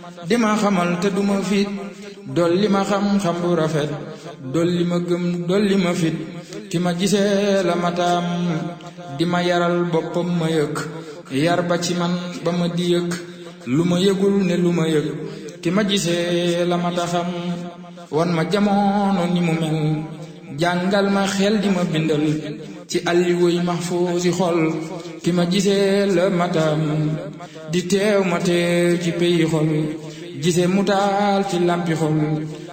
di ma xamal te duma fit dolli ma xam-xam bu rafet dolli ma gëm dolli ma fit ki ma gisee la ma taam di ma yaral boppam ma yëg yar ba ci man ba ma di yëg lu ma yëgul ne lu ma yëg ki ma gisee la ma taxam wan ma jamono ni mu mel jàngal ma xel di ma bindal ci alliwuy mahfuusi xol ki ma gisee la matam di teew ma teew ci peyi xol gisee mu taal ci lampi xol